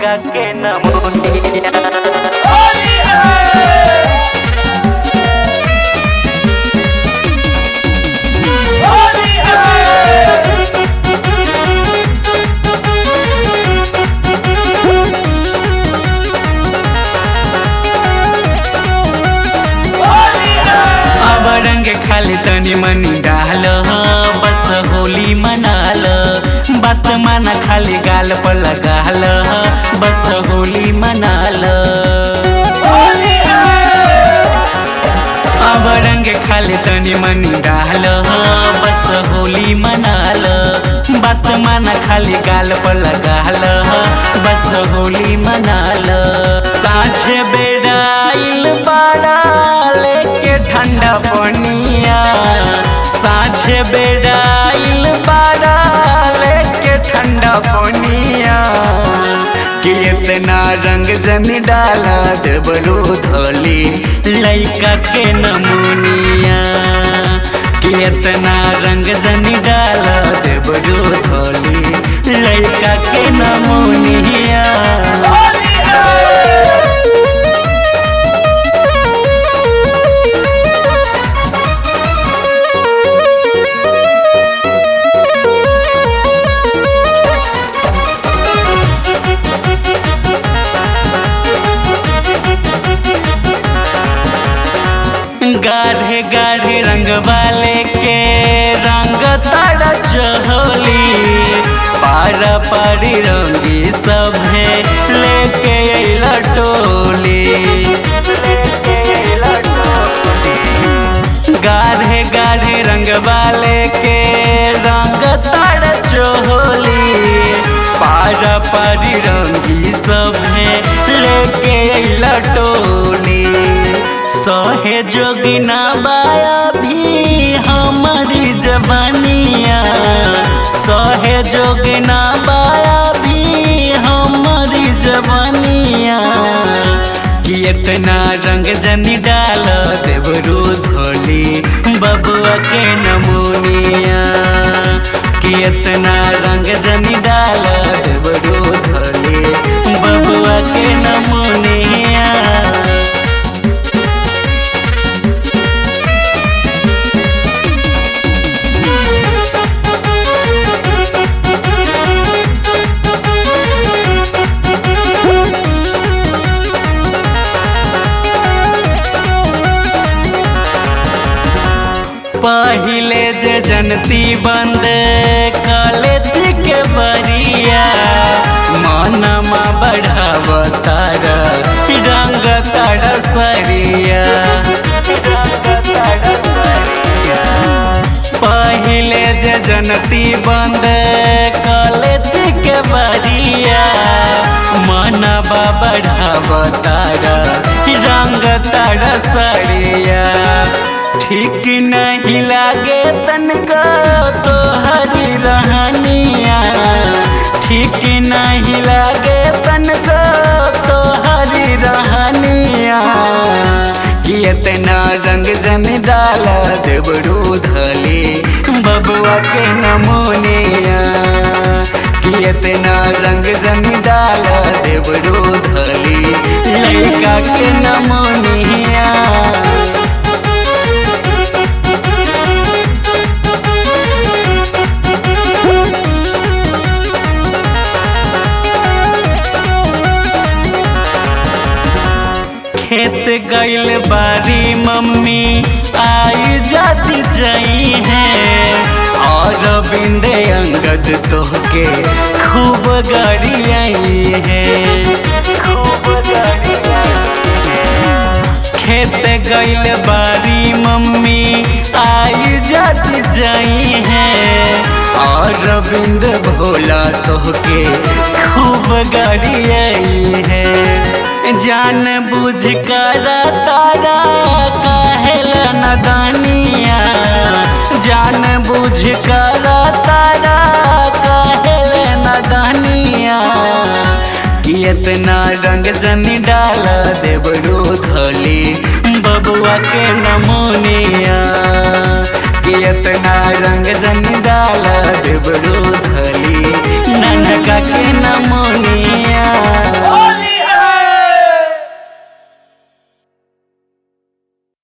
लइका के नमोनिया अब रंग खाली तनी मनी डाल बस होली मनाल बात माना खाली गाल पर लगाल बस होली मनाल अब रंग खाली तनी मनी डाल बस होली मनाल बात माना खाली गाल पर लगाल बस होली मनाल साझे बेड़ाइल बाड़ा लेके ठंडा पनिया साझे बेड़ाइल बाड़ा लेके ठंडा पनिया कि इतना रंग जन डाला देबरू धोली लइका के नमूनिया कि इतना रंग जन डाला देबरू धोली लइका के नमूनिया गाढ़े गाढ़े रंग वाले के रंग तारा चहोली पारा पारी रंगी सभे लेके अइला टोली गाढ़े गाढ़े रंग वाले के रंग तारा चहोली पारा पारी रंगी सभे लेके अइला टोली सहे जोगिना बाया भी हमारी जवानिया सहे जोगिना बाया भी हमारी जवानिया कि इतना रंग जनी डाल देवरू धोली बबुआ के नमूनिया कि इतना रंग जनी डाल देवरू धोली बबुआ के नमूनिया पहिले जे जनती बंद कलेती के बरिया मनमा बढ़ाव तार रंग तार सरिया पहिले जे जनती बंद कलेती के बरिया मनबा बढ़ाव तार रंग तार सरिया ठीक नहीं लागे तनका तो हरी रहनिया ठीक नहीं लागे तनका तो हरी रहनिया कि इतना रंग जन डाला देवरू धली बबुआ के नमोनिया कि इतना रंग जन डाला देवरू धली लड़का के नमोनिया खेत गइल बारी मम्मी आई जाती जई है और बिंदे अंगद तोहके खूब गाड़ी आई है खूब गाड़ी खेत गइल बारी मम्मी आई जाती जई है और बिंद भोला तोहके खूब गाड़ी आई है जान बुझ कर तारा काहेल नदानिया जान बुझ कर तारा काहेल नदानिया कि इतना रंग जनी डाल देवरू धली बबुआ के नमोनिया कि इतना रंग जनी डाल देवरू धली ननका के नमोनिया